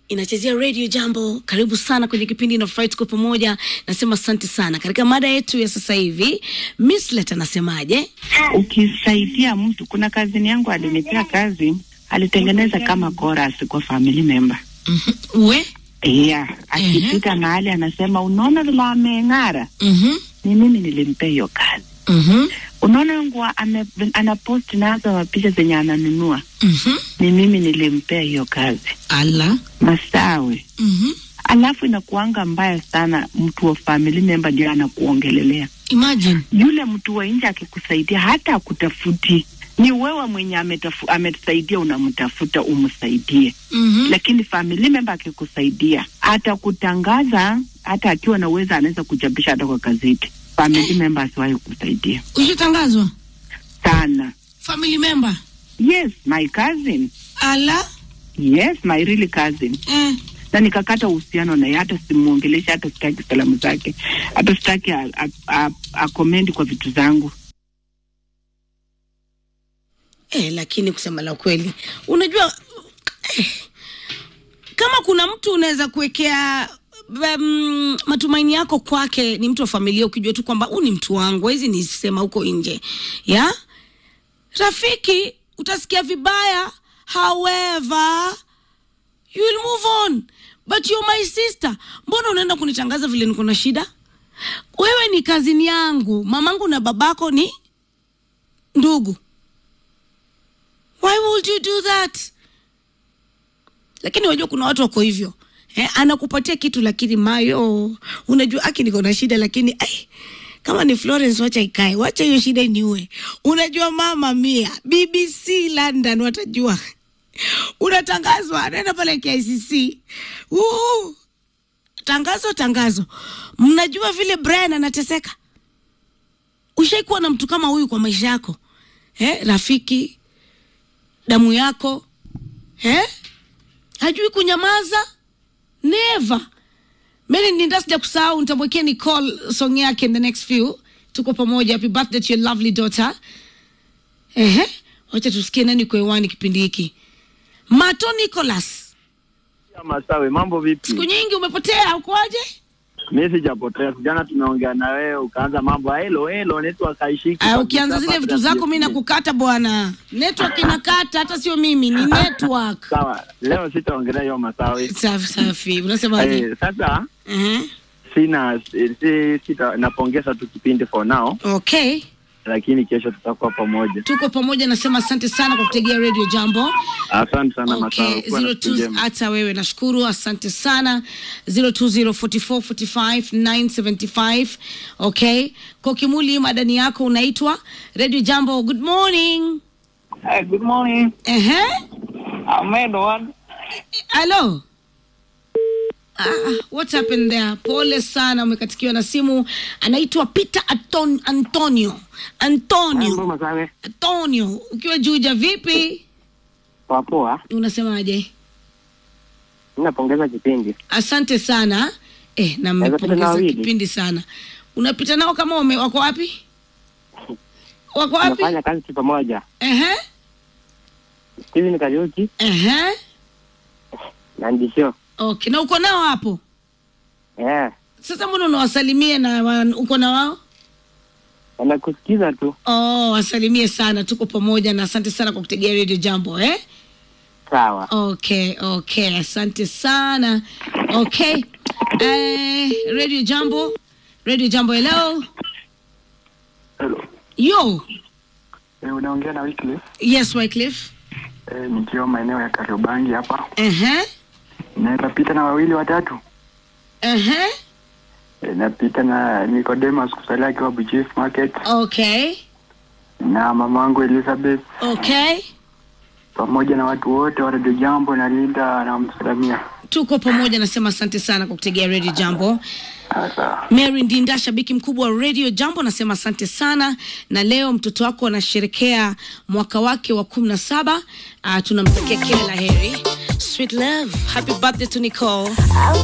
inachezea radio jambo karibu sana kwenye kipindi na furahi tuko pamoja nasema asante sana katika mada yetu ya sasa hivi mislet anasemaje ukisaidia mtu kuna kazini yangu alinipea kazi alitengeneza kama chorus kwa family member Mhm. we yeah akipita mahali anasema unaona vile ameng'ara Mhm. ni mimi nilimpea hiyo kazi Mhm. unaona nguo ame- anapost nazo mapicha zenye ananunua Mhm. ni mimi nilimpea hiyo kazi ala masawe Mhm. alafu inakuanga mbaya sana mtu wa family member ndio anakuongelelea imagine yule mtu wa nje akikusaidia hata akutafuti ni wewe mwenye ametafu- ametusaidia unamtafuta umsaidie Mhm. lakini family member akikusaidia atakutangaza hata akiwa na uwezo anaweza kuchapisha hata kwa gazeti family member asiwahi kusaidia ushatangazwa sana family member yes my cousin ala yes my really cousin eh. na nikakata uhusiano naye hata simuongelesha hata sitaki salamu zake hata sitaki a- a- a- akomendi kwa vitu zangu Eh, lakini kusema la kweli unajua eh, kama kuna mtu unaweza kuwekea um, matumaini yako kwake ni mtu wa familia ukijua tu kwamba huu ni mtu wangu hizi nisema huko nje ya rafiki utasikia vibaya however you will move on but you're my sister mbona unaenda kunitangaza vile niko na shida wewe ni kazini yangu mamangu na babako ni ndugu why would you do that lakini wajua kuna watu wako hivyo eh, anakupatia kitu lakini mayo unajua aki niko na shida lakini ai, kama ni florence wacha ikae wacha hiyo shida iniue unajua mama mia bbc london watajua unatangazwa naenda pale kicc Woo! tangazo tangazo mnajua vile brian anateseka ushaikuwa na mtu kama huyu kwa maisha yako eh, rafiki damu yako eh? hajui kunyamaza never mimi ninda sija kusahau nitamwekea nicole song yake in the next few tuko pamoja happy birthday to your lovely daughter ehe wacha tusikie nani kwa hewani kipindi hiki mato nicholas Ya Masawe, mambo vipi? siku nyingi umepotea ukoaje Mi sijapotea, jana tumeongea na wewe ukaanza mambo ya helo helo, network haishiki. Ah, kabisa, ukianza zile kabla vitu zako mi sija- nakukata bwana network inakata hata sio mimi ni network Sawa, leo sitaongelea hiyo Masawe. safi safi unasemaje Eh, sasa uh-huh. sina si, si, sita napongeza tu kipindi for now, okay lakini kesho tutakuwa pamoja. tuko pamoja nasema asante sana kwa kutegea radio jambo Asante sana Masawe, okay kuwa na siku 02 njema. hata wewe nashukuru asante sana 0204445975 okay kwa kimuli madani yako unaitwa radio jambo good morning Hi, good morning. ehe I'm Edward. halo Ah, what happened there pole sana umekatikiwa na simu anaitwa peter Anton, antonio antonio Masawe. antonio ukiwa juja vipi Poa poa. unasemaje Ninapongeza kipindi. asante sana eh, na Naweza pita na mmepongeza wawili? kipindi sana unapita nao kama wame, wako wapi wako wapi Tunafanya kazi tu pamoja. Ehe, Steven Kariuki ehe. na Ndisho. okay na uko nao hapo Eh, sasa mbona unawasalimia na wa, uko na wao wanakusikiza tu. oh, wasalimie sana tuko pamoja na asante sana kwa kutegea radio jambo eh? Sawa. okay okay asante sana okay eh, radio jambo radio jambo hello Hello. yo Eh, unaongea na Wycliffe yes wycliffe eh, nikiwa maeneo ya Kariobangi hapa. ehe Naweza pita na wawili watatu. ehe Eh, napita na Nicodemus Kusalia akiwa Buchief Market okay na mamangu Elizabeth okay pamoja na watu wote wa Radio Jambo na Linda na msalamia. tuko pamoja nasema asante sana kwa kutegea radio jambo Ah, Sawa. mary ndinda shabiki mkubwa wa radio jambo nasema asante sana na leo mtoto wako anasherekea mwaka wake wa kumi na saba uh, tunamtakia kila la heri sweet love happy birthday to nicole I'll